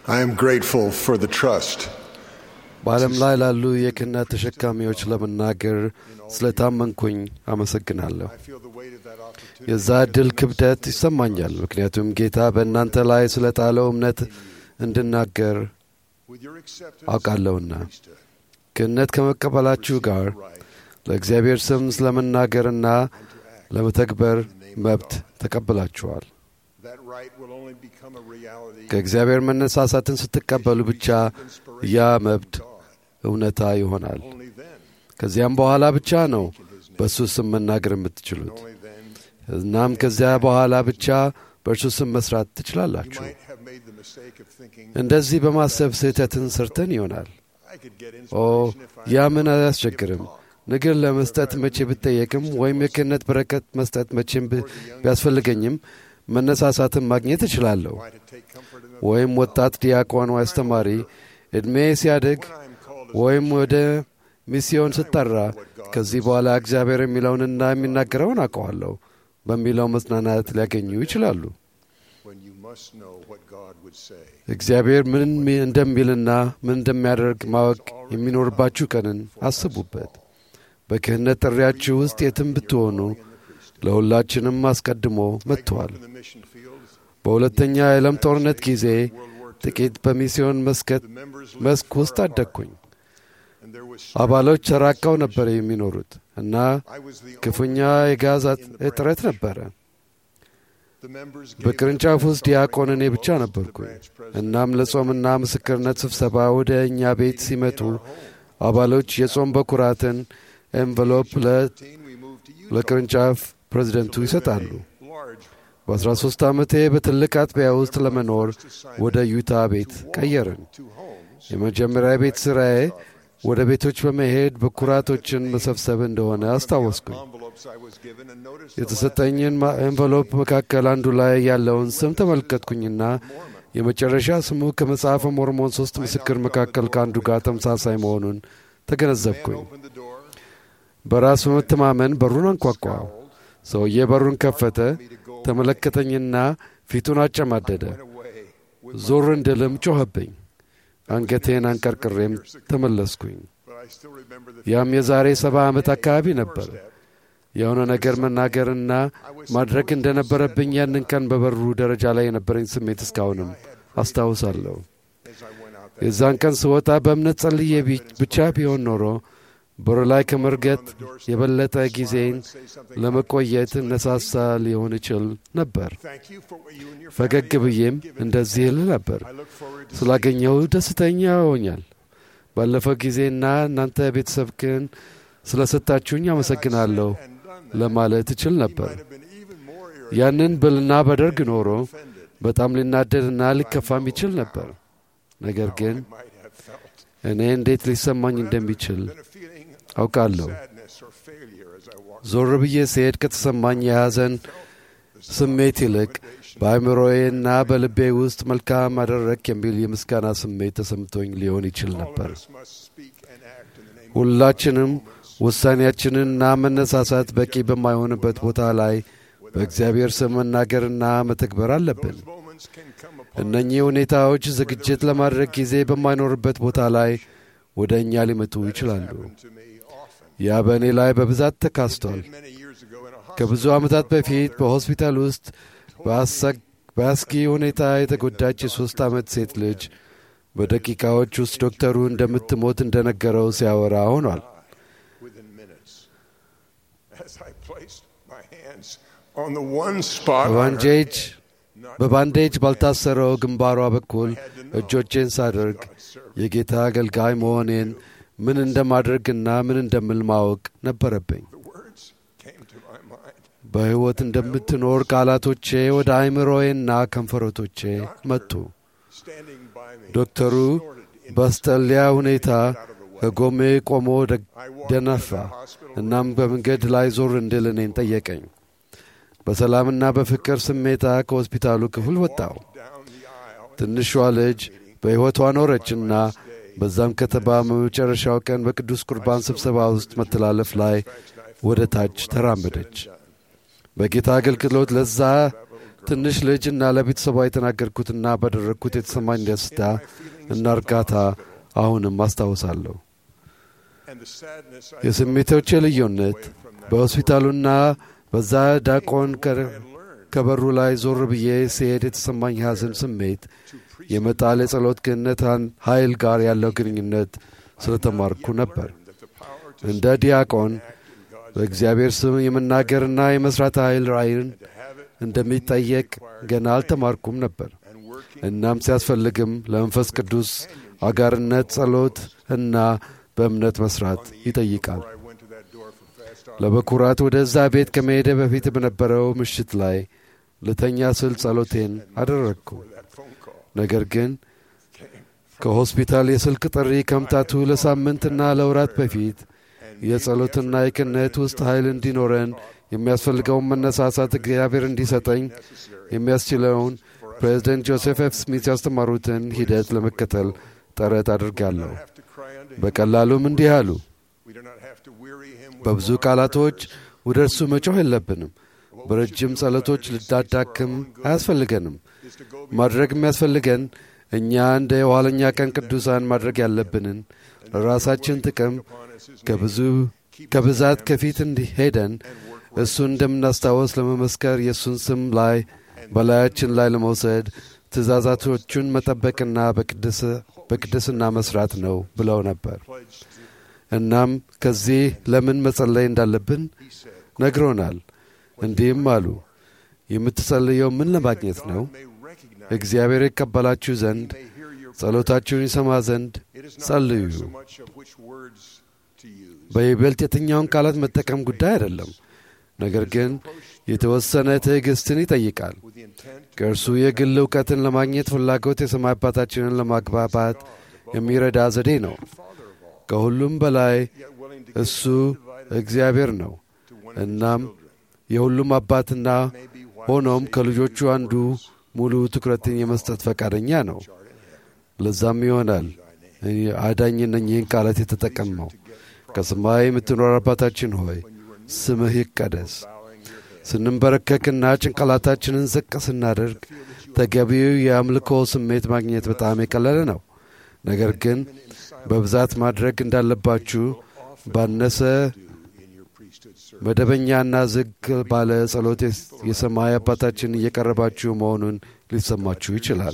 I am grateful for the trust በዓለም ላይ ላሉ የክህነት ተሸካሚዎች ለመናገር ስለታመንኩኝ አመሰግናለሁ። I feel the weight of that opportunity. የዛ ዕድል ክብደት ይሰማኛል፣ ምክንያቱም ጌታ በእናንተ ላይ ስለ ጣለው እምነት እንድናገር With your acceptance አውቃለሁና of priesthood, ክህነት ከመቀበላችሁ ጋር right ለእግዚአብሔር ስም ስለመናገርና and to act. ለመተግበር መብት ተቀብላችኋል። That right will only become a reality ከእግዚአብሔር መነሳሳትን ስትቀበሉ ብቻ ያ መብት God. እውነታ ይሆናል። Only then, ከዚያም በኋላ ብቻ ነው in His name, በእሱ ስም መናገር የምትችሉት። only then እናም ከዚያ በኋላ ብቻ በእርሱ ስም መስራት you ትችላላችሁ። might have made the mistake of thinking, እንደዚህ በማሰብ ስህተትን ሰርተን ይሆናል። I could get ኦ inspiration if I ያ had ምን a አያስቸግርም። talk. ንግር ለመስጠት መቼ ብጠየቅም ወይም የክህነት በረከት መስጠት መቼም ብ- ቢያስፈልገኝም መነሳሳትን ማግኘት እችላለሁ። Why to take comfort in the ወይም ወጣት ዲያቆን ወይ አስተማሪ ዕድሜ ሲያድግ when I am called as ወይም ወደ ሚስዮን ስጠራ ከዚህ በኋላ እግዚአብሔር የሚለውንና የሚናገረውን አውቀዋለሁ በሚለው መጽናናት ሊያገኙ ይችላሉ። when you must know what God would say. እግዚአብሔር ምን ሚ- እንደሚልና ምን እንደሚያደርግ ማወቅ የሚኖርባችሁ ቀንን አስቡበት። በክህነት ጥሪያችሁ ውስጥ የትም ብትሆኑ ለሁላችንም አስቀድሞ መጥተዋል። In the mission fields, በሁለተኛ የዓለም ጦርነት ጊዜ World War II, ጥቂት በሚስዮን መስከት the members lived መስክ far ውስጥ apart, አደግኩኝ። and there was አባሎች ተራቀው ነበር የሚኖሩት እና I was the ክፉኛ only የጋዝ in the እጥረት branch. ነበረ። The members gave በቅርንጫፍ their ውስጥ ዲያቆን offering እኔ ብቻ envelopes to the ነበርኩኝ። branch president. እናም ለጾምና ምስክርነት ስብሰባ ወደ እኛ ቤት ሲመጡ አባሎች የጾም በኩራትን ኤንቨሎፕ ለ- 15, we moved to Utah. ለቅርንጫፍ ፕሬዚደንቱ To live in ይሰጣሉ። a large በ13 ዓመቴ በትልቅ አጥቢያ ውስጥ ለመኖር ወደ ዩታ ቤት ቀየርን። two homes. የመጀመሪያ ቤት ሥራዬ ወደ ቤቶች በመሄድ በኩራቶችን መሰብሰብ እንደሆነ አስታወስኩኝ። Envelopes I was given and noticed the የተሰጠኝን ማ- ኤንቨሎፕ መካከል አንዱ ላይ ያለውን ስም ተመለከትኩኝና የመጨረሻ ስሙ ከመጽሐፈ ሞርሞን ሦስት ምስክር መካከል ከአንዱ ጋር ተመሳሳይ መሆኑን man ተገነዘብኩኝ። opened the door, በራስ በመተማመን በሩን አንኳኳ። ሰውዬ በሩን ከፈተ፣ me to go ተመለከተኝና ፊቱን አጨማደደ። went away with my, ዞር እንድልም ጮኸብኝ። አንገቴን አንቀርቅሬም ተመለስኩኝ። but I still remember the ያም የዛሬ ሰባ ዓመት አካባቢ ነበር። step. የሆነ ነገር መናገርና ማድረግ እንደነበረብኝ ያንን ቀን በበሩ ደረጃ ላይ የነበረኝ ስሜት እስካሁንም አስታውሳለሁ። as I went out that የዛን ቀን ስወጣ በእምነት ጸልዬ ቢ- ብቻ ቢሆን ኖሮ በሩ ላይ ከመርገጥ የበለጠ ጊዜን say something. ለመቆየት እነሳሳ ሊሆን ይችል ነበር። Thank you for what you and your ፈገግ family ብዬም have given እንደዚህ እል ነበር። I look forward to ስላገኘው ደስተኛ ሆኛል። ባለፈው ጊዜና እናንተ ቤተሰብክን ስለሰጣችሁኝ አመሰግናለሁ and done that. ለማለት እችል He ነበር። might have been even more irritated ያንን ብልና በደርግ ኖሮ offended በጣም ሊናደድና ሊከፋም ይችል ነበር። ነገር ግን I might have felt. እኔ እንዴት ሊሰማኝ እንደሚችል Been a feeling አውቃለሁ። of sadness or failure as I walked ዞር ብዬ ስሄድ ከተሰማኝ የሐዘን ስሜት ይልቅ በአእምሮዬና በልቤ ውስጥ መልካም አደረግ የሚል የምስጋና ስሜት ተሰምቶኝ ሊሆን ይችል All ነበር። of us must speak and act in the name of ሁላችንም ውሳኔያችንንና መነሳሳት በቂ በማይሆንበት ቦታ ላይ በእግዚአብሔር ስም መናገርና መተግበር አለብን። Those moments can come upon እነኚህ ሁኔታዎች ዝግጅት ለማድረግ ጊዜ በማይኖርበት ቦታ ላይ ወደ እኛ ሊመጡ ይችላሉ። to me often. ያ በእኔ ላይ በብዛት ተካስቷል። Many years ago in a hospital, ከብዙ ዓመታት በፊት በሆስፒታል ውስጥ በአሰግ- በአስጊ ሁኔታ የተጎዳች የሦስት ዓመት ሴት ልጅ በደቂቃዎች ውስጥ ዶክተሩ እንደምትሞት እንደነገረው ሲያወራ ሆኗል። within minutes, as I placed my hands on the one spot on her በባንዴጅ head, not በባንዴጅ ባልታሰረው ግንባሯ በኩል እጆቼን ሳደርግ የጌታ አገልጋይ መሆኔን ምን እንደማድረግና ምን እንደምል ማወቅ ነበረብኝ። the words came to my mind. በሕይወት እንደምትኖር ቃላቶቼ ወደ አእምሮዬና ከንፈሮቶቼ መጡ። Standing by me, ዶክተሩ በአስጠሊያ ሁኔታ ከጎሜ ቆሞ ደ- ደነፋ። እናም በመንገድ ላይ ዞር እንድል እኔን ጠየቀኝ። በሰላምና በፍቅር ስሜታ ከሆስፒታሉ ክፍል ወጣው። down the aisle, ትንሿ ልጅ በሕይወቷ ኖረችና በዛም ከተማ በመጨረሻው ቀን በቅዱስ ቁርባን ስብሰባ ውስጥ መተላለፍ ላይ ወደ ታች ተራመደች። በጌታ አገልግሎት ለዛ ትንሽ ልጅ እና ለቤተሰቧ የተናገርኩትና ባደረግኩት የተሰማኝ ደስታ እና እርጋታ አሁንም አስታውሳለሁ። የስሜቶቼ ልዩነት በሆስፒታሉና በዛ ዳቆን ከበሩ ላይ ዞር ብዬ ሲሄድ የተሰማኝ ሐዘን ስሜት የመጣል የጸሎት ግንነታን ኃይል ጋር ያለው ግንኙነት ስለተማርኩ ነበር። እንደ ዲያቆን በእግዚአብሔር ስም የመናገርና የመሥራት ኃይል ራእይን እንደሚጠየቅ ገና አልተማርኩም ነበር። እናም ሲያስፈልግም ለመንፈስ ቅዱስ አጋርነት፣ ጸሎት እና በእምነት መስራት ይጠይቃል። ለበኩራት ወደዛ ቤት ከመሄደ በፊት በነበረው ምሽት ላይ ልተኛ ስል ጸሎቴን አደረግኩ። ነገር ግን ከሆስፒታል የስልክ ጥሪ ከመምጣቱ ለሳምንትና ለወራት በፊት የጸሎትና የክህነት ውስጥ ኃይል እንዲኖረን የሚያስፈልገውን መነሳሳት እግዚአብሔር እንዲሰጠኝ የሚያስችለውን ፕሬዚደንት ጆሴፍ ኤፍ ስሚት ያስተማሩትን ሂደት ለመከተል ጥረት አድርጋለሁ። በቀላሉም እንዲህ አሉ። በብዙ ቃላቶች ወደ እርሱ መጮህ የለብንም። በረጅም ጸሎቶች ልዳዳክም አያስፈልገንም። ማድረግ የሚያስፈልገን እኛ እንደ የኋለኛ ቀን ቅዱሳን ማድረግ ያለብንን ለራሳችን ጥቅም ከብዙ ከብዛት ከፊት እንዲሄደን እሱን እንደምናስታወስ ለመመስከር የእሱን ስም ላይ በላያችን ላይ ለመውሰድ ትእዛዛቶቹን መጠበቅና በቅድስና መስራት ነው ብለው ነበር። እናም ከዚህ ለምን መጸለይ እንዳለብን ነግሮናል። እንዲህም አሉ፣ የምትጸልየው ምን ለማግኘት ነው? እግዚአብሔር ይቀበላችሁ ዘንድ ጸሎታችሁን ይሰማ ዘንድ ጸልዩ። በይበልጥ የትኛውን ቃላት መጠቀም ጉዳይ አይደለም፣ ነገር ግን የተወሰነ ትዕግሥትን ይጠይቃል። ከእርሱ የግል እውቀትን ለማግኘት ፍላጎት የሰማይ አባታችንን ለማግባባት የሚረዳ ዘዴ ነው። ከሁሉም በላይ እሱ እግዚአብሔር ነው። እናም የሁሉም አባትና ሆኖም ከልጆቹ አንዱ ሙሉ ትኩረትን የመስጠት ፈቃደኛ ነው። ለዛም ይሆናል አዳኝ እነኚህን ቃላት የተጠቀመው ከሰማይ የምትኖር አባታችን ሆይ ስምህ ይቀደስ። ስንንበረከክና ጭንቅላታችንን ዝቅ ስናደርግ ተገቢው የአምልኮ ስሜት ማግኘት በጣም የቀለለ ነው። ነገር ግን በብዛት ማድረግ እንዳለባችሁ ባነሰ መደበኛና ዝግ ባለ ጸሎት የሰማይ አባታችን እየቀረባችሁ መሆኑን ሊሰማችሁ ይችላል።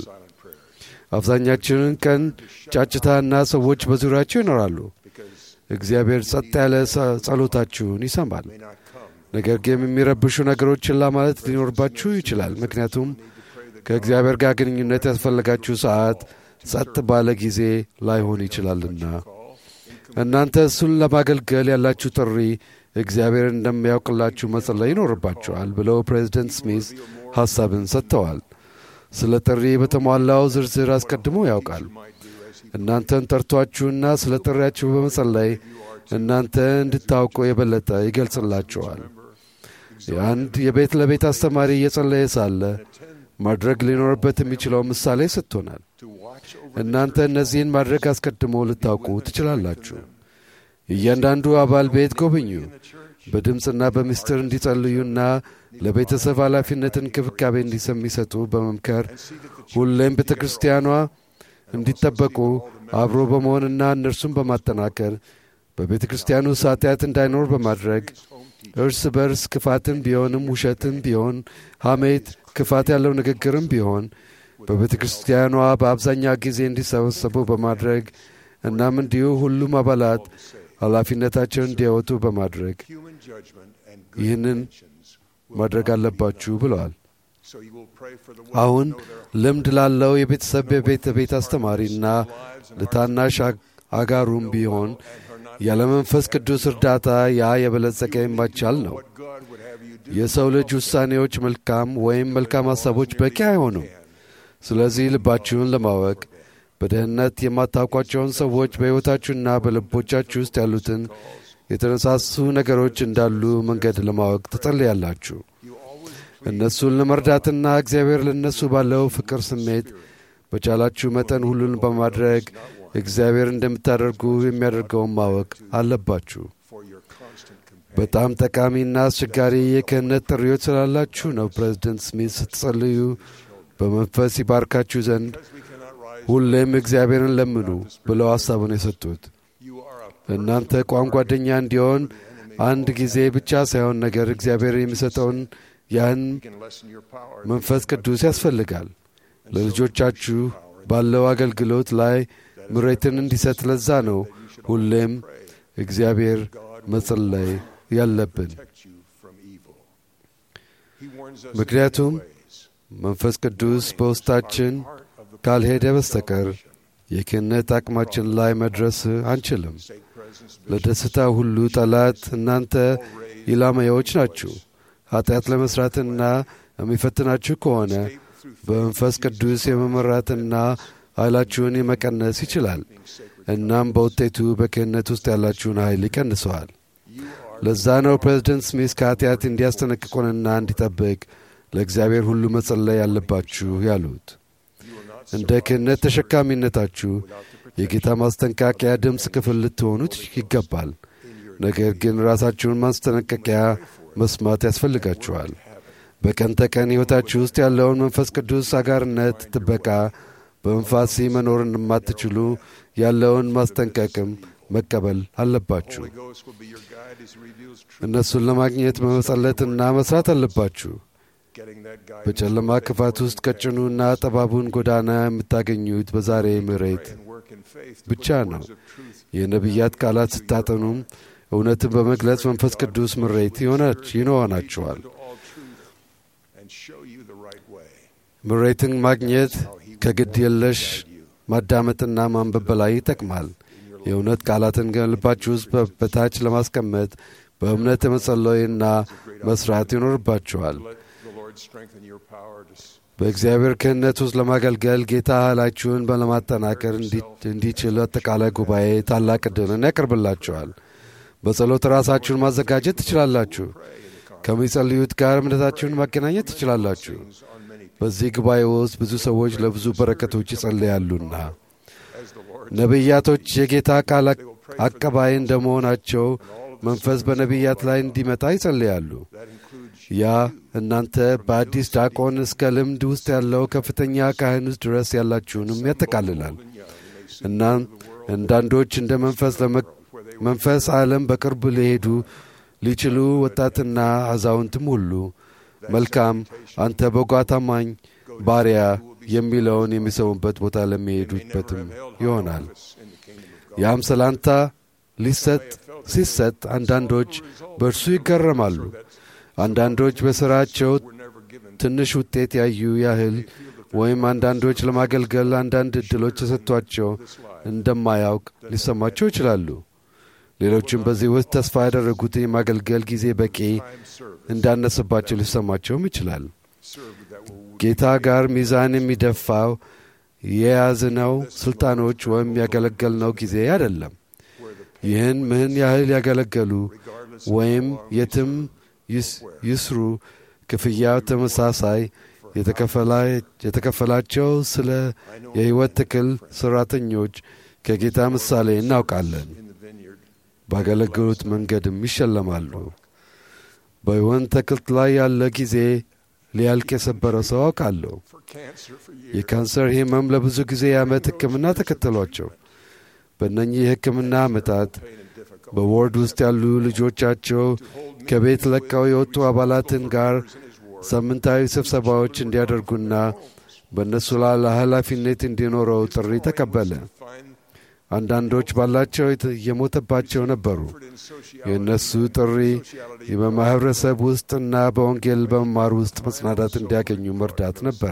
አብዛኛችንን ቀን ጫጭታና ሰዎች በዙሪያችሁ ይኖራሉ። እግዚአብሔር ጸጥ ያለ ጸሎታችሁን ይሰማል። ነገር ግን የሚረብሹ ነገሮችን ለማለት ሊኖርባችሁ ይችላል። ምክንያቱም ከእግዚአብሔር ጋር ግንኙነት ያስፈለጋችሁ ሰዓት ጸጥ ባለ ጊዜ ላይሆን ይችላልና እናንተ እሱን ለማገልገል ያላችሁ ጥሪ እግዚአብሔር እንደሚያውቅላችሁ መጸለይ ይኖርባችኋል ብለው ፕሬዚደንት ስሚዝ ሐሳብን ሰጥተዋል። ስለ ጥሪ በተሟላው ዝርዝር አስቀድሞ ያውቃል። እናንተን ጠርቷችሁና ስለ ጥሪያችሁ በመጸለይ እናንተ እንድታውቁ የበለጠ ይገልጽላችኋል። የአንድ የቤት ለቤት አስተማሪ እየጸለየ ሳለ ማድረግ ሊኖርበት የሚችለው ምሳሌ ሰጥቶናል። እናንተ እነዚህን ማድረግ አስቀድሞ ልታውቁ ትችላላችሁ። እያንዳንዱ አባል ቤት ጎብኙ። በድምፅና በምስጢር እንዲጸልዩና ለቤተሰብ ኃላፊነትን እንክብካቤ እንዲሰጡ በመምከር ሁሌም ቤተ ክርስቲያኗ እንዲጠበቁ አብሮ በመሆንና እነርሱን በማጠናከር በቤተ ክርስቲያኑ ኃጢአት እንዳይኖር በማድረግ እርስ በርስ ክፋትም ቢሆንም ውሸትም ቢሆን ሐሜት፣ ክፋት ያለው ንግግርም ቢሆን በቤተ ክርስቲያኗ በአብዛኛው ጊዜ እንዲሰበሰቡ በማድረግ እናም እንዲሁ ሁሉም አባላት ኃላፊነታቸውን እንዲያወጡ በማድረግ ይህንን ማድረግ አለባችሁ ብለዋል። አሁን ልምድ ላለው የቤተሰብ የቤት ቤት አስተማሪና ለታናሽ አጋሩም ቢሆን ያለ መንፈስ ቅዱስ እርዳታ ያ የበለጸገ የማይቻል ነው። የሰው ልጅ ውሳኔዎች መልካም ወይም መልካም ሐሳቦች በቂ አይሆኑም። ስለዚህ ልባችሁን ለማወቅ በደህንነት የማታውቋቸውን ሰዎች በሕይወታችሁና በልቦቻችሁ ውስጥ ያሉትን የተነሳሱ ነገሮች እንዳሉ መንገድ ለማወቅ ትጸልያላችሁ። እነሱን ለመርዳትና እግዚአብሔር ለእነሱ ባለው ፍቅር ስሜት በቻላችሁ መጠን ሁሉን በማድረግ እግዚአብሔር እንደምታደርጉ የሚያደርገውን ማወቅ አለባችሁ። በጣም ጠቃሚና አስቸጋሪ የክህነት ጥሪዎች ስላላችሁ ነው ፕሬዚደንት ስሚት ስትጸልዩ በመንፈስ ይባርካችሁ ዘንድ ሁሌም እግዚአብሔርን ለምኑ ብለው ሐሳቡን የሰጡት። እናንተ ቋም ጓደኛ እንዲሆን አንድ ጊዜ ብቻ ሳይሆን ነገር እግዚአብሔር የሚሰጠውን ያን መንፈስ ቅዱስ ያስፈልጋል። ለልጆቻችሁ ባለው አገልግሎት ላይ ምሬትን እንዲሰጥ ለዛ ነው ሁሌም እግዚአብሔር መጸለይ ያለብን። ምክንያቱም መንፈስ ቅዱስ በውስጣችን ካልሄደ በስተቀር የክህነት አቅማችን ላይ መድረስ አንችልም። ለደስታ ሁሉ ጠላት እናንተ ኢላማዎች ናችሁ። ኃጢአት ለመሥራትና የሚፈትናችሁ ከሆነ በመንፈስ ቅዱስ የመመራትና ኃይላችሁን የመቀነስ ይችላል። እናም በውጤቱ በክህነት ውስጥ ያላችሁን ኃይል ይቀንሰዋል። ለዛ ነው ፕሬዚደንት ስሚስ ከኃጢአት እንዲያስጠነቅቁንና እንዲጠብቅ ለእግዚአብሔር ሁሉ መጸለይ ያለባችሁ ያሉት። እንደ ክህነት ተሸካሚነታችሁ የጌታ ማስጠንቀቂያ ድምፅ ክፍል ልትሆኑት ይገባል። ነገር ግን ራሳችሁን ማስጠንቀቂያ መስማት ያስፈልጋችኋል። በቀን ተቀን ሕይወታችሁ ውስጥ ያለውን መንፈስ ቅዱስ አጋርነት፣ ጥበቃ በመንፋሲ መኖር እንደማትችሉ ያለውን ማስጠንቀቅም መቀበል አለባችሁ። እነሱን ለማግኘት መመጸለትና መስራት አለባችሁ። በጨለማ ክፋት ውስጥ ቀጭኑና ጠባቡን ጎዳና የምታገኙት በዛሬ ምሬት ብቻ ነው። የነቢያት ቃላት ስታጠኑም እውነትን በመግለጽ መንፈስ ቅዱስ ምሬት ይሆናችኋል። ምሬትን ማግኘት ከግድ የለሽ ማዳመጥና ማንበብ በላይ ይጠቅማል። የእውነት ቃላትን ከልባችሁ ውስጥ በታች ለማስቀመጥ በእምነት መጸለይና መስራት ይኖርባችኋል። በእግዚአብሔር ክህነት ውስጥ ለማገልገል ጌታ ኃይላችሁን ለማጠናከር እንዲችል አጠቃላይ ጉባኤ ታላቅ ዕድልን ያቀርብላችኋል። በጸሎት ራሳችሁን ማዘጋጀት ትችላላችሁ። ከሚጸልዩት ጋር እምነታችሁን ማገናኘት ትችላላችሁ። በዚህ ጉባኤ ውስጥ ብዙ ሰዎች ለብዙ በረከቶች ይጸልያሉና ነቢያቶች የጌታ ቃል አቀባይ እንደመሆናቸው መንፈስ በነቢያት ላይ እንዲመጣ ይጸልያሉ። ያ እናንተ በአዲስ ዲያቆን እስከ ልምድ ውስጥ ያለው ከፍተኛ ካህን ውስጥ ድረስ ያላችሁንም ያጠቃልላል። እናም አንዳንዶች እንደ መንፈስ መንፈስ ዓለም በቅርብ ሊሄዱ ሊችሉ ወጣትና አዛውንትም ሁሉ መልካም አንተ በጎ ታማኝ ባሪያ የሚለውን የሚሰሙበት ቦታ ለሚሄዱበትም ይሆናል። ያም ሰላምታ ሊሰጥ ሲሰጥ አንዳንዶች በእርሱ ይገረማሉ። አንዳንዶች በሥራቸው ትንሽ ውጤት ያዩ ያህል ወይም አንዳንዶች ለማገልገል አንዳንድ ዕድሎች ተሰጥቷቸው እንደማያውቅ ሊሰማቸው ይችላሉ። ሌሎችም በዚህ ውስጥ ተስፋ ያደረጉት የማገልገል ጊዜ በቂ እንዳነሰባቸው ሊሰማቸውም ይችላል። ጌታ ጋር ሚዛን የሚደፋው የያዝነው ሥልጣኖች ወይም ያገለገልነው ጊዜ አይደለም። ይህን ምን ያህል ያገለገሉ ወይም የትም ይስሩ ክፍያው ተመሳሳይ የተከፈላቸው ስለ የሕይወት ትክል ሠራተኞች ከጌታ ምሳሌ እናውቃለን። ባገለገሉት መንገድም ይሸለማሉ። በወይን ተክል ላይ ያለ ጊዜ ሊያልቅ የሰበረ ሰው አውቃለሁ። የካንሰር ሕመም ለብዙ ጊዜ የዓመት ሕክምና ተከተሏቸው። በእነኚህ የሕክምና ዓመታት በዎርድ ውስጥ ያሉ ልጆቻቸው ከቤት ለቀው የወጡ አባላትን ጋር ሳምንታዊ ስብሰባዎች እንዲያደርጉና በእነሱ ላይ ኃላፊነት እንዲኖረው ጥሪ ተቀበለ። አንዳንዶች ባላቸው የሞተባቸው ነበሩ። የእነሱ ጥሪ በማኅበረሰብ ውስጥና በወንጌል በመማር ውስጥ መጽናናት እንዲያገኙ መርዳት ነበረ።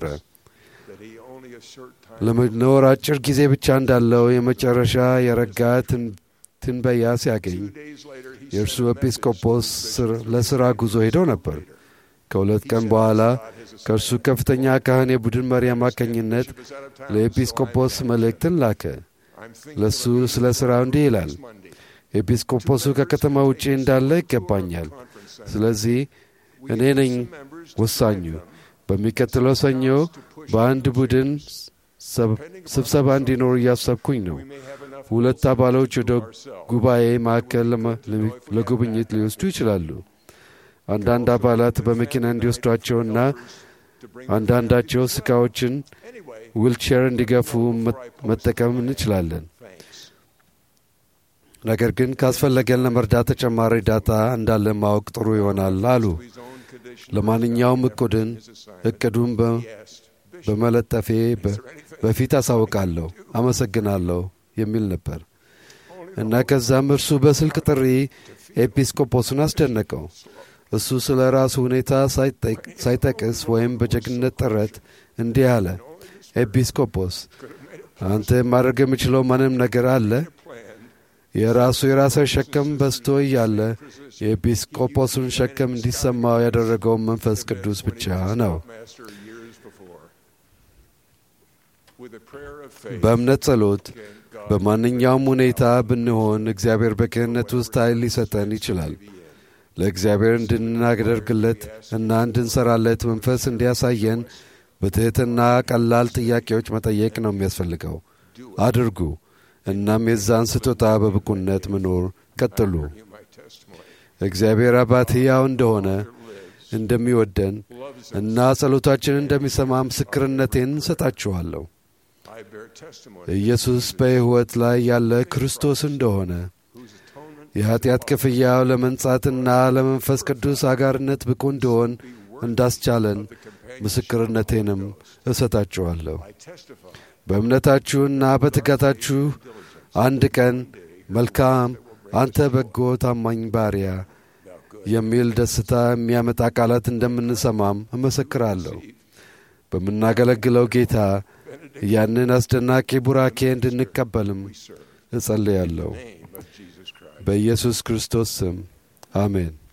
ለመኖር አጭር ጊዜ ብቻ እንዳለው የመጨረሻ የረጋ ትንበያ ሲያገኝ የእርሱ ኤጲስቆጶስ ለሥራ ጉዞ ሄደው ነበር። ከሁለት ቀን በኋላ ከእርሱ ከፍተኛ ካህን የቡድን መሪ አማካኝነት ለኤጲስቆጶስ መልእክትን ላከ። ለእሱ ስለ ሥራው እንዲህ ይላል። ኤጲስቆጶሱ ከከተማ ውጪ እንዳለ ይገባኛል። ስለዚህ እኔ ነኝ ወሳኙ። በሚቀጥለው ሰኞ በአንድ ቡድን ስብሰባ እንዲኖር እያሰብኩኝ ነው። ሁለት አባሎች ወደ ጉባኤ ማዕከል ለጉብኝት ሊወስዱ ይችላሉ። አንዳንድ አባላት በመኪና እንዲወስዷቸውና አንዳንዳቸው ስቃዎችን ዊልቼር እንዲገፉ መጠቀም እንችላለን። ነገር ግን ካስፈለገን ለመርዳት ተጨማሪ እርዳታ እንዳለ ማወቅ ጥሩ ይሆናል አሉ። ለማንኛውም እቅዱን እቅዱን በመለጠፌ በፊት አሳውቃለሁ፣ አመሰግናለሁ የሚል ነበር እና ከዛም እርሱ በስልክ ጥሪ ኤጲስቆጶስን አስደነቀው። እሱ ስለ ራሱ ሁኔታ ሳይጠቅስ ወይም በጀግንነት ጥረት እንዲህ አለ። ኤጲስቆጶስ አንተ ማድረግ የምችለው ማንም ነገር አለ? የራሱ የራሰ ሸክም በዝቶ እያለ የኤጲስቆጶሱን ሸክም እንዲሰማው ያደረገው መንፈስ ቅዱስ ብቻ ነው። በእምነት ጸሎት በማንኛውም ሁኔታ ብንሆን እግዚአብሔር በክህነት ውስጥ ኃይል ሊሰጠን ይችላል። ለእግዚአብሔር እንድናደርግለት እና እንድንሰራለት መንፈስ እንዲያሳየን በትሕትና ቀላል ጥያቄዎች መጠየቅ ነው የሚያስፈልገው። አድርጉ። እናም የዛን ስጦታ በብቁነት መኖር ቀጥሉ። እግዚአብሔር አባት ሕያው እንደሆነ እንደሚወደን እና ጸሎታችንን እንደሚሰማ ምስክርነቴን እንሰጣችኋለሁ። ኢየሱስ በሕይወት ላይ ያለ ክርስቶስ እንደሆነ የኀጢአት ክፍያው ለመንጻትና ለመንፈስ ቅዱስ አጋርነት ብቁ እንደሆን እንዳስቻለን ምስክርነቴንም እሰጣችኋለሁ። በእምነታችሁና በትጋታችሁ አንድ ቀን መልካም አንተ በጎ ታማኝ ባሪያ የሚል ደስታ የሚያመጣ ቃላት እንደምንሰማም እመሰክራለሁ። በምናገለግለው ጌታ ያንን አስደናቂ ቡራኬ እንድንቀበልም እጸልያለሁ። በኢየሱስ ክርስቶስ ስም አሜን።